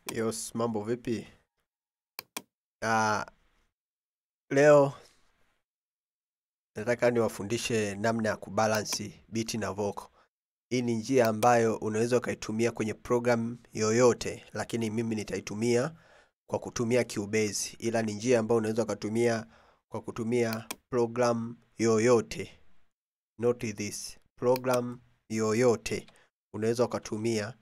Yos, mambo vipi? Ah, leo nataka niwafundishe namna ya kubalansi biti na vocal. Hii ni njia ambayo unaweza ukaitumia kwenye program yoyote, lakini mimi nitaitumia kwa kutumia Cubase, ila ni njia ambayo unaweza ukatumia kwa kutumia program yoyote. Note this, program yoyote unaweza ukatumia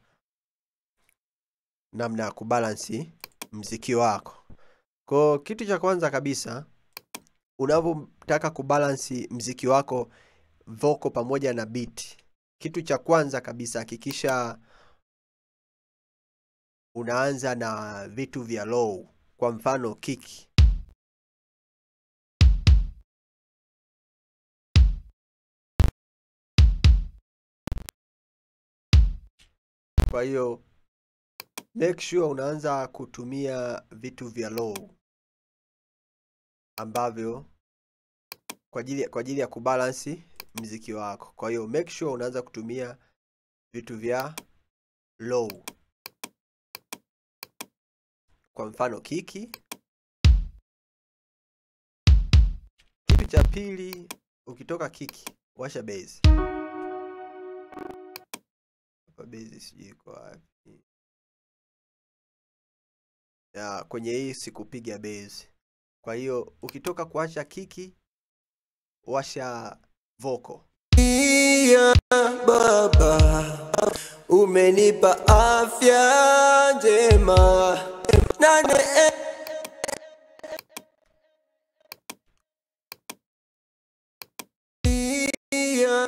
namna ya kubalansi mziki wako. Kwa kitu cha kwanza kabisa, unavyotaka kubalansi mziki wako vocal pamoja na beat, kitu cha kwanza kabisa hakikisha unaanza na vitu vya low, kwa mfano kick. Kwa hiyo make sure unaanza kutumia vitu vya low ambavyo kwa ajili kwa ajili ya kubalansi mziki wako. Kwa hiyo make sure unaanza kutumia vitu vya low, kwa mfano kiki. Kitu cha pili, ukitoka kiki, washa bass. Hapa bass sijui iko wapi. Ya, kwenye hii sikupiga bass. Kwa hiyo ukitoka kuwasha kiki, washa vocal. Ya Baba, umenipa afya njema na neema ya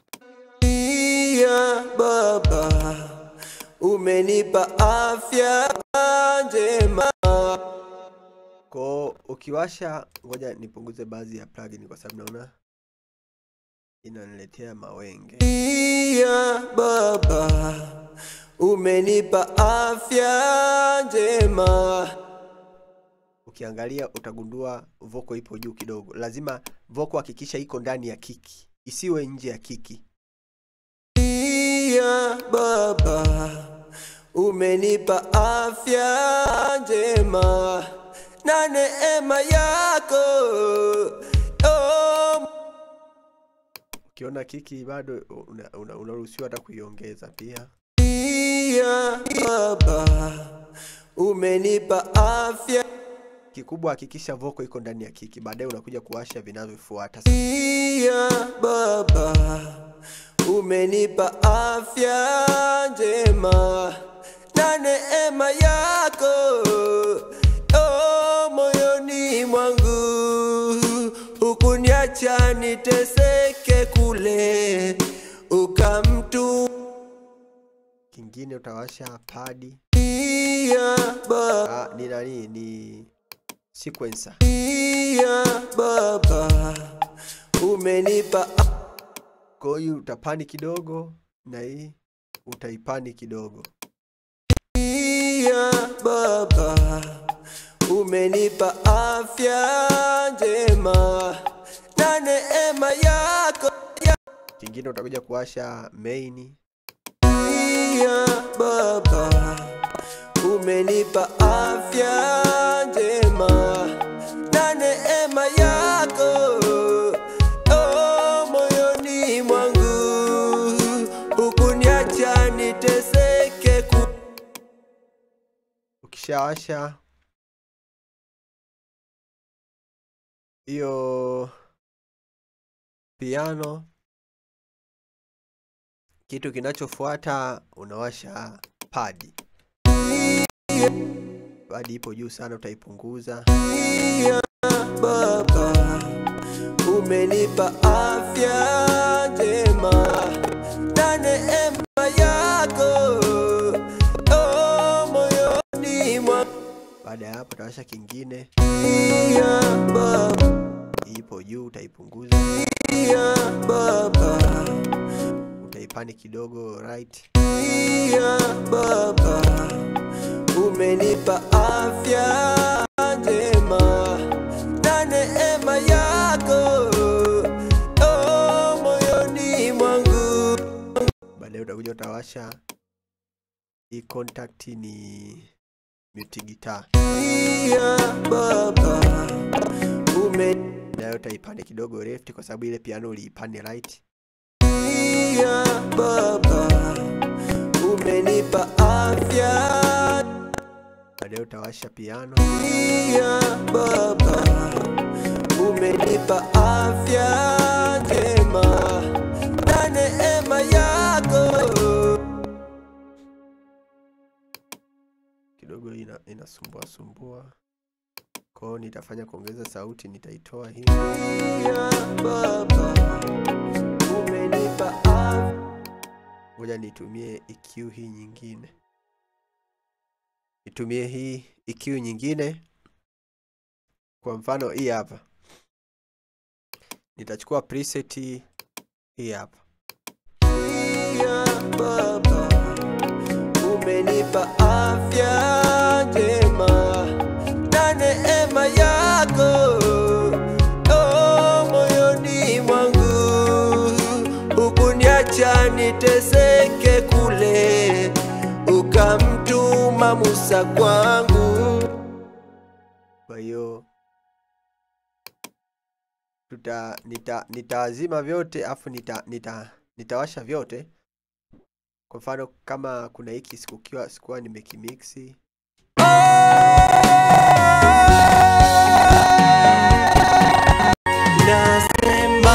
ya Baba, umenipa afya njema. Kwa ukiwasha, ngoja nipunguze baadhi ya plugin kwa sababu naona inaniletea mawenge. Ya Baba, umenipa afya njema. Ukiangalia utagundua vocal ipo juu kidogo. Lazima vocal hakikisha iko ndani ya kiki, isiwe nje ya kiki. Ya Baba, umenipa afya njema na neema yako oh, Ukiona kiki bado unaruhusiwa una, unaruhusiwa hata kuiongeza pia. ya Baba, umenipa afya Kikubwa hakikisha vocal iko ndani ya kiki, baadaye unakuja kuwasha vinavyofuata. ya Baba, umenipa afya njema na neema yako oh, moyoni mwangu, hukuniacha niteseke kule, ukamtu Kingine utawasha padi. ya Baba Ah, ni nani? Ni sequencer. ya Baba, umenipa Kwa hiyo utapani kidogo na hii utaipani kidogo. ya Baba, umenipa afya njema na neema yako Kingine utakuja kuwasha main. ya Baba, umenipa afya njema na neema yako oh, moyoni mwangu, hukuniacha niteseke ku Ukishawasha hiyo piano, kitu kinachofuata unawasha padi. Padi ipo juu sana, utaipunguza. ya Baba, umenipa afya njema na neema yako oh, moyoni mwangu Baada ya hapo utawasha kingine, ya Baba, ipo juu, utaipunguza, ya Baba, utaipani kidogo right. ya Baba, umenipa afya njema na neema yako oh, moyoni mwangu Baadaye utakuja utawasha hii contact ni mute guitar ya baba ume nayo utaipande kidogo left kwa sababu ile piano uliipande right ya baba umenipa afya baadaye utawasha piano ya baba umenipa afya njema na neema yako kidogo ina, inasumbua sumbua kwao nitafanya kuongeza sauti nitaitoa hii ya baba umenipa afya ngoja nitumie EQ hii nyingine nitumie hii EQ nyingine kwa mfano hii hapa nitachukua preset hii hapa ya baba umenipa afya njema na neema yako oh, moyoni mwangu hukuniacha niteseke kule ukamtuma Musa kwangu kwa hiyo tuta nita nitaazima vyote afu nita, nita nitawasha vyote kwa mfano kama kuna hiki sikukiwa sikuwa nimekimixi Nasema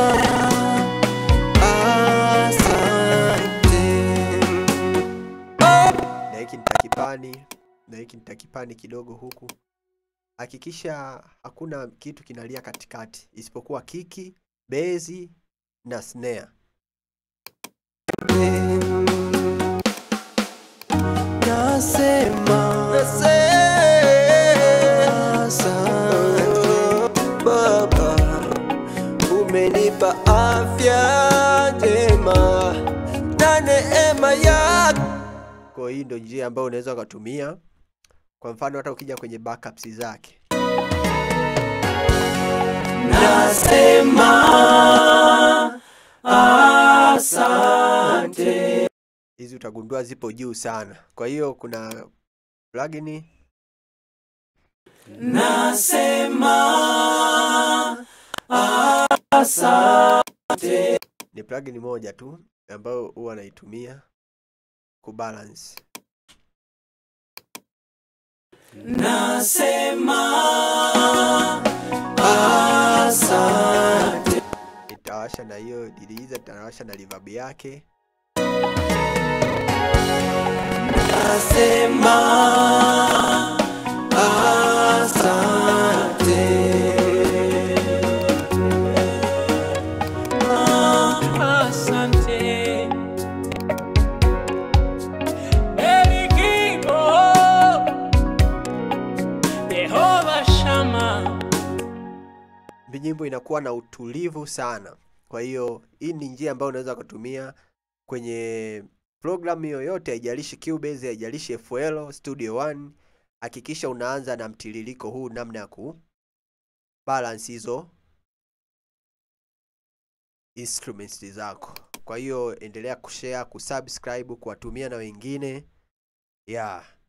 asante. na hiki nitakipani na hiki nitakipani kidogo huku hakikisha hakuna kitu kinalia katikati isipokuwa kiki bezi na snare Nasema asante Baba, umenipa afya njema na neema yako kwa hii ndo njia ambayo unaweza ukatumia kwa mfano hata ukija kwenye backups zake Nasema asante. hizi utagundua zipo juu sana kwa hiyo kuna plugin Nasema asante. ni plugin moja tu ambayo huwa naitumia kubalance Nasema asante. nitawasha na hiyo diliza nitawasha na reverb yake Nasema asante. Asante. Elikibo. Yehova Shama. nyimbo inakuwa na utulivu sana kwa hiyo hii ni njia ambayo unaweza kutumia kwenye programu yoyote haijalishi Cubase haijalishi FL Studio One hakikisha unaanza na mtiririko huu namna ya ku balance hizo instruments zako kwa hiyo endelea kushare kusubscribe kuwatumia na wengine yeah